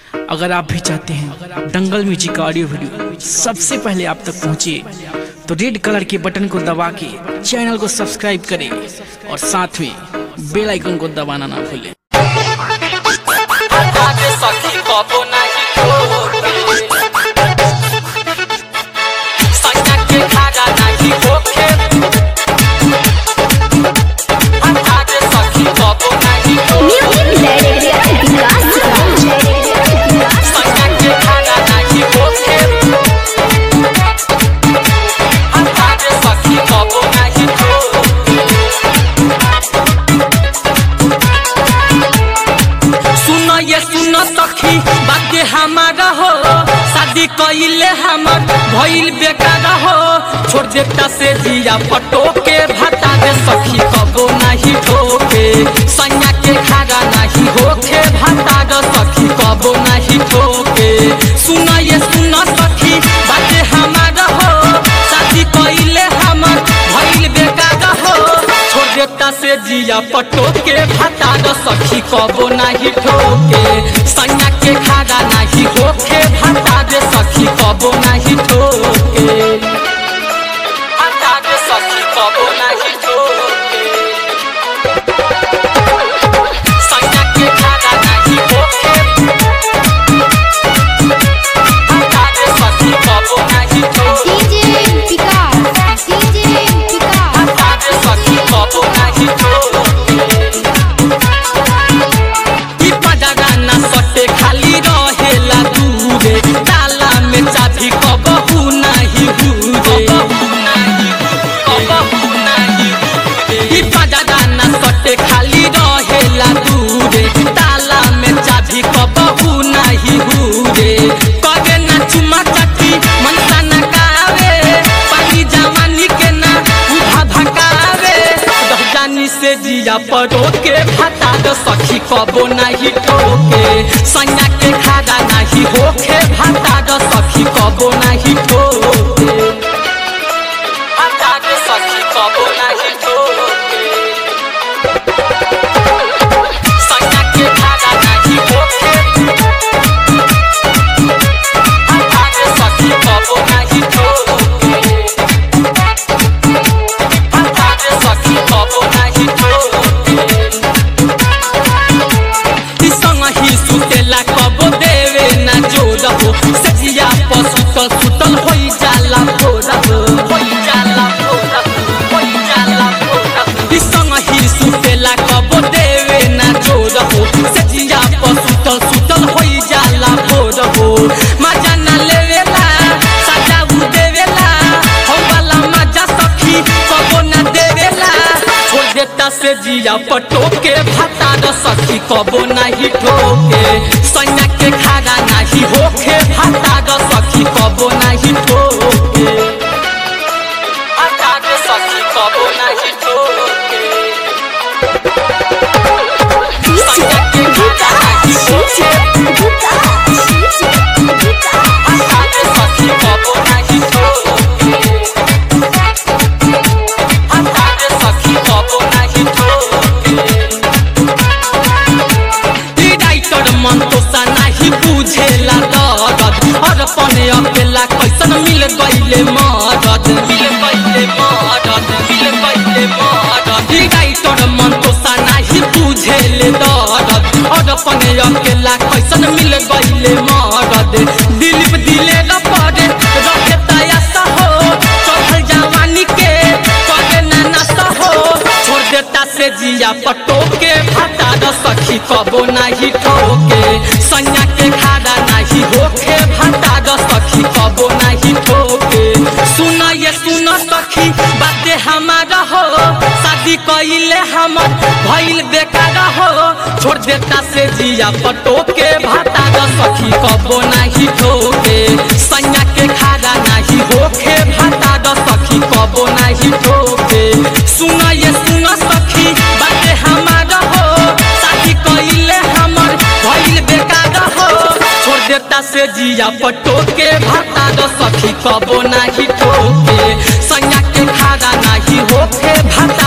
अगर आप भी चाहते हैं दंगल म्यूजिक का ऑडियो वीडियो सबसे पहले आप तक पहुंचे तो रेड कलर के बटन को दबा के चैनल को सब्सक्राइब करें और साथ में बेल आइकन को दबाना ना भूलें आगे सखी कबो नाही होखे सैया के खागा नाही होखे आगे सखी कबो नाही होखे सैया के खागा नाही होखे आगे सखी कबो नाही होखे सुन ये सुन सखी बात हमारा हो शादी कइले हमर भइल बेकार हो छोड़ देता से दिया पटो के भाता दे सखी कबो नहीं ठोके सैया के खागा नहीं होके भाता दे सखी कबो नहीं ठोके सुन ये सुन सखी बात हमारा हो शादी कइले हमर भइल बेकार हो छोड़ देता से जिया पटो के भाता द सखी कबो नाही ठोके सैया के खागा नाही होके भाता दे सखी कबो नाही ठोके भाता दे सखी कबो नाही ठोके सैया के खागा नाही होके भाता दे सखी कबो नाही ठोके आगे सखी कबो नाही ठोके ई पजरा ना सटे खाली रहेला दूरे ताला में चाभी कबहू नाही हुरे कबहू नाही ई पजरा ना सटे खाली रहेला दूरे ताला में चाभी कबहू नाही हुरे कगे ना चुमा चटी मनसा ना कावे पानी जवानी के ना उठा भकावे रह जानी से जिया परो के भाता द सखी कबो नाही ठोके सैया के खागा नाही होखे भाता द सखी कबो नाही ठोके भाता द सखी कबो नाही ठोके सैया के खागा नाही होखे भाता द सखी कबो नाही ठोके आगे सखी कबो नाही ठोके ई संग ही सुतेला कबो देवे ना जोर हो सजिया पर सुतल सुतल होई जाला भोर हो होई जाला भोर हो होई जाला भोर हो ई संग ही सुतेला कबो देवे ना जोर हो सजिया पर सुतल सुतल होई जाला भोर हो मजा ना लेवेला सजा उ देवेला हम वाला मजा सखी कबो ना देवेला छोड़ देता से जिया पटो के भाता द सखी कबो नहीं ठोके सैया के खागा नहीं होखे भाता द सखी कबो नहीं ठोके भाता द सखी कबो नहीं ठोके सैया के खागा नहीं होखे भाता द सखी कबो नहीं ठोके आगे सखी कबो नाही ठोके ई राइटर मन तो सा नाही बुझेला दर्द और पने अकेला कैसन मिल गइले मदद मिल गइले मदद मिल गइले मदद ई राइटर मन तो सा नाही बुझेले दर्द और पने अकेला कैसन मिल गइले मदद दिलीप दिले न पड़े रहे तयासा हो चढ़ल जवानी के करे ना नशा हो छोड़ देता से जिया पटो के भाता द सखी कबो नाही ठोके सैया के खाड़ा नाही होखे भाता द सखी कबो नाही ठोके सुन ये सुन सखी बाते हमारा हो शादी कइले हमर भइल बेकार हो छोड़ देता से जिया पटो के भाता द सखी कबो नाही ठोके सैया के खाड़ा नाही होखे भाता द सखी कबो नाही ठोके सुन ये सुन सखी बाते हमारा हो शादी कइले हमर भइल बेकार हो छोड़ देता से जिया पटो के भाता द सखी कबो नाही ठोके सैया के खाड़ा नाही होखे भाता